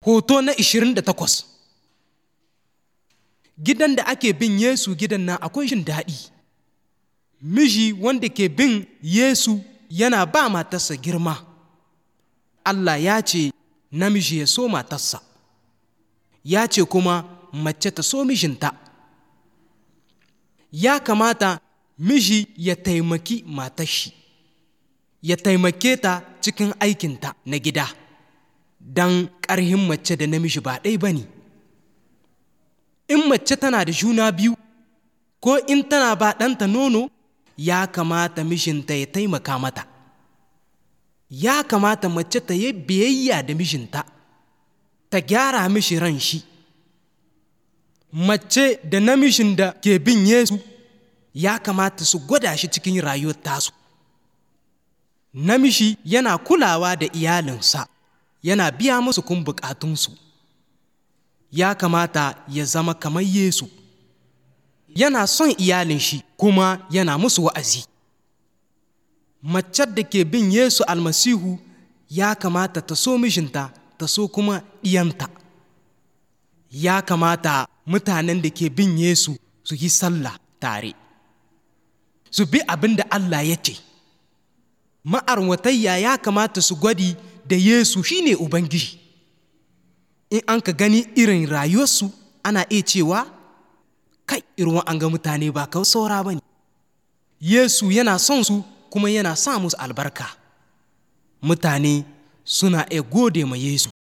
hoto na 28 gidan da ake bin yesu gidan nan akwai jin daɗi miji wanda ke bin yesu yana ba matarsa girma allah ya ce namiji ya so matarsa ya ce kuma mace ta so mijinta ya kamata miji ya taimaki matashi ya taimake ta cikin aikinta na gida don ƙarhin mace da namiji ba ɗai ba ne in mace tana da juna biyu ko in tana ba ɗanta nono ya kamata mijinta ya taimaka mata ya kamata mace ta yi biyayya da mijinta ta gyara mishi ran shi mace da namijin da ke bin yesu ya kamata su gwada shi cikin rayuwar tasu namiji yana kulawa da iyalinsa yana biya musu kun bukatunsu ya kamata ya zama kamar yesu yana son iyalin shi kuma yana musu wa'azi macen da ke bin yesu almasihu ya kamata ta so mijinta ta so kuma ɗiyanta ya kamata mutanen da ke bin yesu su yi sallah tare su bi abin da allah ya ce ma'arwatayya ya kamata su gwadi da yesu shine ubangiji in an ka gani irin rayuwarsu ana iya cewa kai irin an ga mutane ba kawai saura ba ne yesu yana son su kuma yana sa musu albarka mutane suna iya gode ma yesu